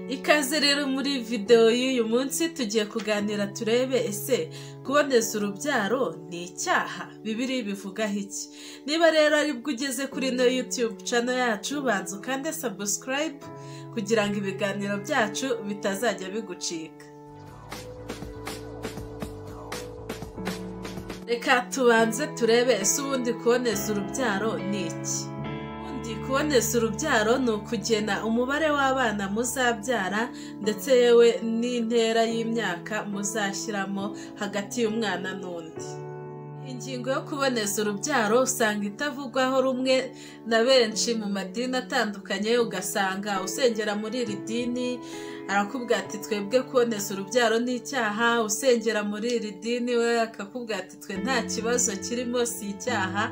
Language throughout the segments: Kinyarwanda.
ikaze rero muri videwo y'uyu munsi tugiye kuganira turebe ese kuboneza urubyaro ni icyaha bibiri bivugaho iki niba rero aribwo ugeze kuri ino yutube cano yacu banza ukande sabusikarayibu kugira ngo ibiganiro byacu bitazajya bigucika reka tubanze turebe ese ubundi kuboneza urubyaro ni iki ubundi kuboneza urubyaro ni ukugena umubare w'abana muzabyara ndetse yewe n'intera y'imyaka muzashyiramo hagati y'umwana n'undi ingingo yo kuboneza urubyaro usanga itavugwaho rumwe na benshi mu madini atandukanye ugasanga usengera muri iri dini arakubwira ati twebwe kuboneza urubyaro ni icyaha usengera muri iri dini we akakubwira ati twe nta kibazo kirimo si icyaha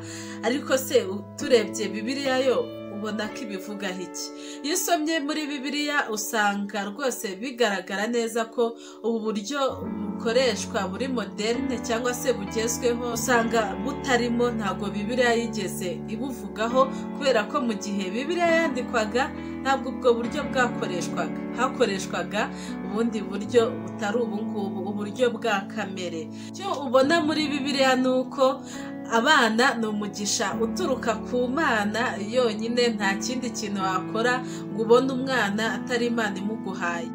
ariko se turebye bibiriya yo ubona ko ibivugaho iki iyo usomye muri bibiliya usanga rwose bigaragara neza ko ubu buryo bukoreshwa buri moderne cyangwa se bugezweho usanga butarimo ntabwo bibiliya yigeze ibuvugaho kubera ko mu gihe bibiliya yandikwaga ntabwo ubwo buryo bwakoreshwaga hakoreshwaga ubundi buryo butari ubu ngubu uburyo bwa kamere icyo ubona muri bibiliya ni uko abana ni umugisha uturuka ku mana yonyine nta kindi kintu wakora ngo ubone umwana atari imana imuguhaye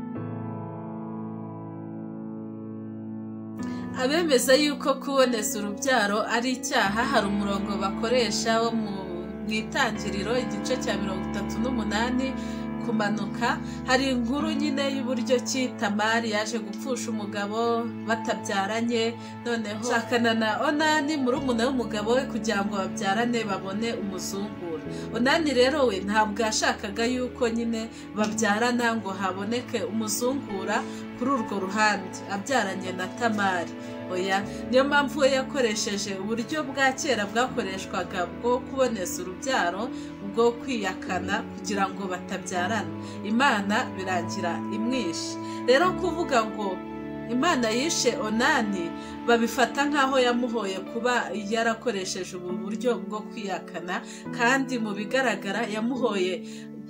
abemeza yuko kuboneza urubyaro ari icyaha hari umurongo bakoresha wo mu mu itangiriro igice cya mirongo itatu n'umunani kumanuka hari inkuru nyine y'uburyo ki tamari yaje gupfusha umugabo batabyaranye noneho shakana na onani murumuna w'umugabo we kugira ngo babyarane babone umuzungura onani rero we ntabwo yashakaga yuko nyine babyarana ngo haboneke umuzungura kuri urwo ruhande abyaranye na tamari oya niyo mpamvu we yakoresheje uburyo bwa kera bwakoreshwaga bwo kuboneza urubyaro bwo kwiyakana kugira ngo batabyarana imana birangira imwishe rero kuvuga ngo imana yishe onani babifata nk'aho yamuhoye kuba yarakoresheje ubu buryo bwo kwiyakana kandi mu bigaragara yamuhoye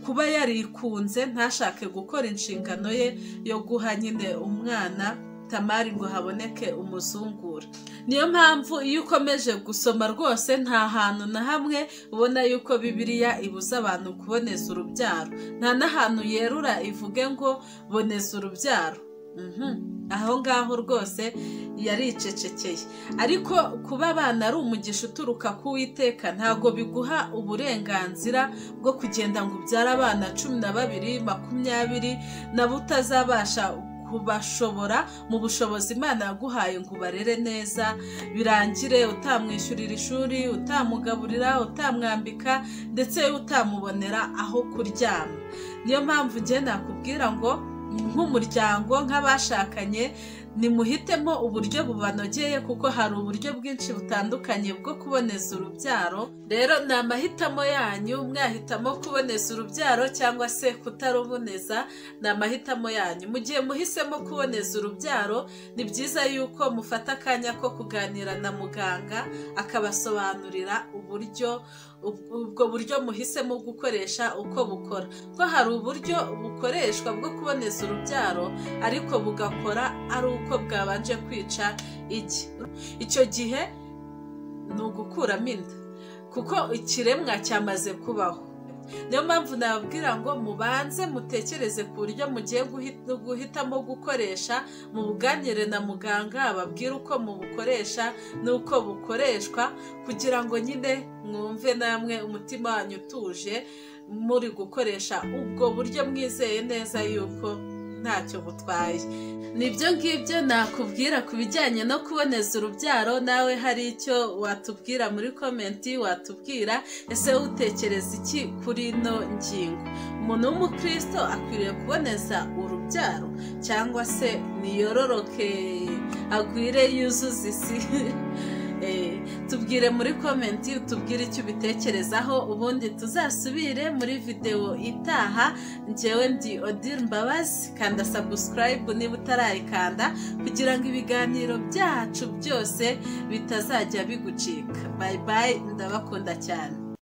kuba yarikunze ntashake gukora inshingano ye yo guha nyine umwana tamari ngo haboneke umuzungura niyo mpamvu iyo ukomeje gusoma rwose nta hantu na hamwe ubona yuko bibiliya ibuza abantu kuboneza urubyaro nta n'ahantu yerura ivuge ngo boneza urubyaro aho ngaho rwose yaricecekeye ariko kuba abana ari umugisha uturuka ku witeka ntabwo biguha uburenganzira bwo kugenda ngo ubyare abana cumi na babiri makumyabiri nabo utazabasha kubashobora mu bushobozi imana yaguhaye ngo ubarere neza birangire utamwishyurira ishuri utamugaburira utamwambika ndetse utamubonera aho kuryama niyo mpamvu njye nakubwira ngo nk'umuryango nk'abashakanye nimuhitemo uburyo bubanogeye kuko hari uburyo bwinshi butandukanye bwo kuboneza urubyaro rero ni amahitamo yanyu mwahitamo kuboneza urubyaro cyangwa se kutaruboneza ni amahitamo yanyu mu gihe muhisemo kuboneza urubyaro ni byiza yuko mufata akanya ko kuganira na muganga akabasobanurira uburyo ubwo buryo muhisemo gukoresha uko bukora ko hari uburyo bukoreshwa bwo kuboneza urubyaro ariko bugakora ari uko bwabanje kwica iki icyo gihe ni ugukuramo inda kuko ikiremwa cyamaze kubaho niyo mpamvu nababwira ngo mubanze mutekereze ku buryo mugiye guhitamo gukoresha mubuganire na muganga ababwire uko mubukoresha n'uko bukoreshwa kugira ngo nyine mwumve namwe umutima wanyu utuje muri gukoresha ubwo buryo mwizeye neza yuko ntacyo butwaye nibyo ngibyo nakubwira ku bijyanye no kuboneza urubyaro nawe hari icyo watubwira muri komenti watubwira ese utekereza iki kuri ino ngingo umuntu w'umukristo akwiriye kuboneza urubyaro cyangwa se niyororoke agwire yuzuze isi tubwire muri komenti tubwire icyo ubitekerezaho ubundi tuzasubire muri videwo itaha ngewe ndi odile mbabazi kanda sabusikarayibu niba utarayikanda kugira ngo ibiganiro byacu byose bitazajya bigucika bayi bayi ndabakunda cyane